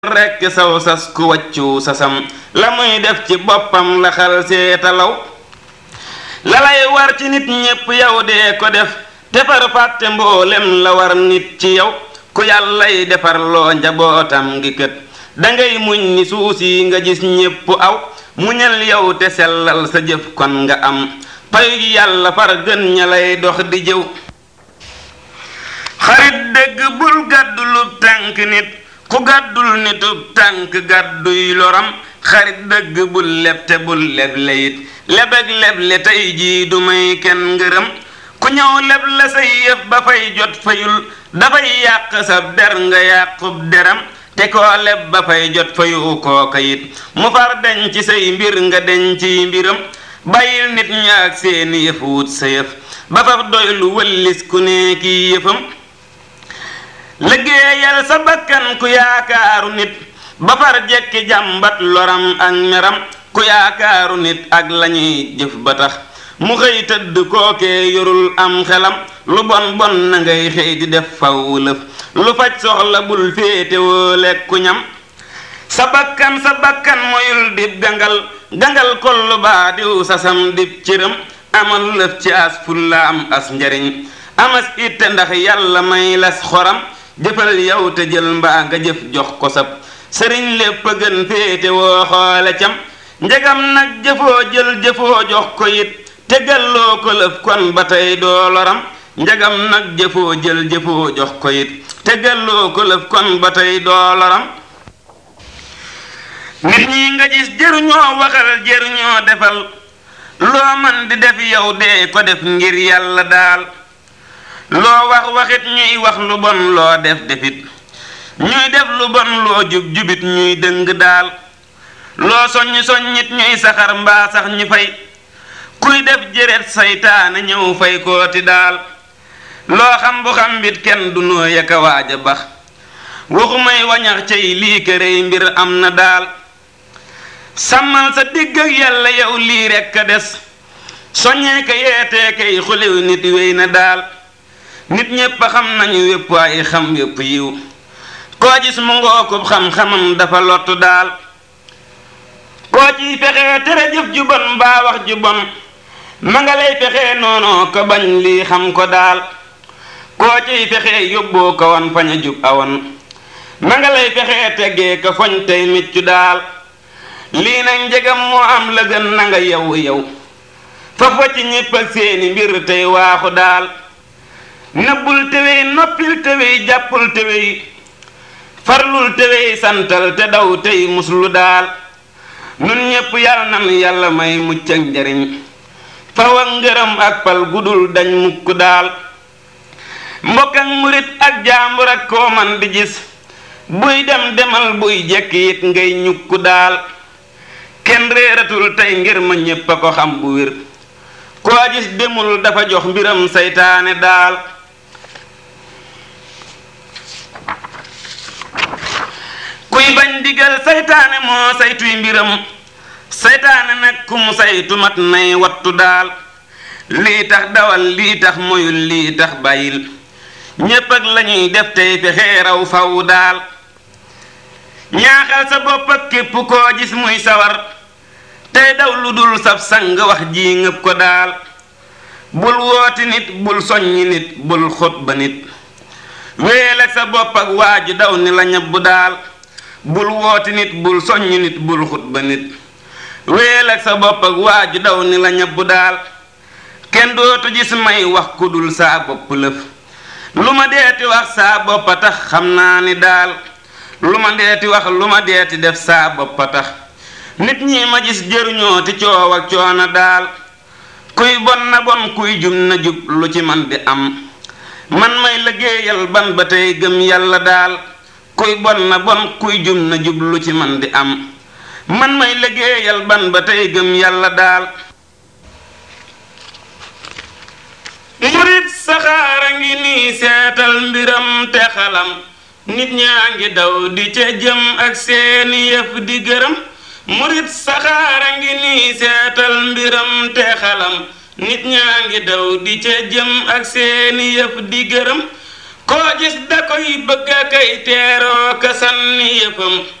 rekk saw sas ku wàccu sasam la muy def ci boppam la xal seetalaw la lay war ci nit ñépp yow dee ko def defar fàtte mboolem la war nit ci yow ku yàllay defar loo njabootam ngi kët dangay muñ ni suusi nga gis ñépp aw muñal yow te sellal sa jëf kon nga am payu gi yàlla far gën ña lay dox di jëw xarit dëgg bul gàddu lu tànk nit ku gàddul nitub tànk gàdduy loram xarit dëgg bul leb te bul leble it lebeg leble tey jii du may kenn ngërëm ku ñëw leb la say yëf ba fay jot fayul dafay yàq sab der nga yàqub deram te koo leb ba fay jot fayu kooka it mu far deñ ci say mbir nga deñ ci mbiram bàyyil nit ña ak seeni yëf wut sa yëf ba faf doy lu wëllis ku ne kii yëfam liggéeyal sa bakkan ku yaakaaru nit ba far jekki jàmbat loram ak meram ku yaakaaru nit ak lañuy jëf ba tax mu xëy tëdd kookee yorul am xelam lu bon bon na ngay xëy di def faw lëf lu faj soxla bul féetewoo lekku ñam sa bakkan sa bakkan moyul dib gangal gangal kollu baa diw sasam dib cëram amal lëf ci as fulla am as njariñ amas itte ndax yàlla may las xoram jëfal yow te jël mbaa nga jëf jox ko sab sëriñ lépp a gën féete woo xoole cam njegam nag jëfoo jël jëfoo jox ko it te galloo ko lëf kon ba tey doo loram njegam nag jëfoo jël jëfoo jox ko it te galloo ko lëf kon ba tey doo loram nit ñi nga gis jëruñoo waxal jëruñoo defal loo man di def yow dee ko def ngir yàlla daal loo wax waxit ñuy wax lu bon loo def defit ñuy def lu bon loo jub jubit ñuy dëng daal loo soññ soññit ñuy saxar mbaa sax ñu fay kuy def jëret saytaane ñëw fay kooti daal loo xam bu xam bit kenn du noo yaka waaj a bax waxu may wañax cay lii kërey mbir am na daal sàmmal sa digg ak yàlla yow lii rekk a des soññee ka yeetee kay xuliw nit wéy na daal nit ñépp a xam nañu wépp waaye xam wépp yiw koo gis mu ngookub xam-xamam dafa lottu daal koo ciy fexee tere jëf ju bon mbaa wax ju bon ma nga lay fexee noonoo ko bañ lii xam ko daal koo ciy fexee yóbboo ko wan fañ a jub awoon ma nga lay fexee teggee ko foñ tey miccu daal lii nag njegam moo am la gën na nga yow yow fa fa ci ñépp ak seeni mbir tey waaxu daal nëbbul tewey noppil tewey jàppul tewey farlul tewey santal te daw tey muslu daal nun ñépp yàlla nan yàlla may mucc ak njariñ faw ak ngërëm ak pal gudul dañ mukk daal mbokk ak murit ak jaambur ak koo man di gis buy dem demal buy jekk it ngay ñukku daal kenn réeratul tey ngir ma ñépp a ko xam bu wér koo gis demul dafa jox mbiram saytaane daal kuy bañ digal saytaane moo saytuy mbiram saytaane nag ku mu saytu mat nay wattu daal lii tax dawal lii tax moyul lii tax bàyyil ñépp ak lañuy def tey fexee raw faw daal ñaaxal sa bopp ak képp koo gis muy sawar tey daw lu dul sab sang wax ji ngëp ko daal bul wooti nit bul soññi nit bul xutba nit wéel ak sa bopp ak waaju daw ni la ñabbu daal bul wooti nit bul soññi nit bul xutba nit wéel ak sa bopp ak waaju daw ni la ñabbu daal kenn dootu gis may wax ku dul saa bopp lëf lu ma deeti wax saa boppa tax xam naa ni daal lu ma deeti wax lu ma deeti def saa boppa tax nit ñi ma gis jëruñoo ti coow ak coona daal kuy bon na bon kuy jub na jub lu ci man di am man may liggéeyal ban ba tey gëm yàlla daal kuy bon na bon kuy jub na jub lu ci man di am man may liggéeyal ban ba tey gëm yàlla daal murit saxaara ngi nii seetal mbiram te xalam nit ñaa ngi daw di ca jëm ak seeni yëf di gërëm murit saxaara ngi nii seetal mbiram te xalam nit ñaa ngi daw di ca jëm ak seeni yëf di gërëm koo gis da koy bëgg a kay teeroo ka sànni yëfam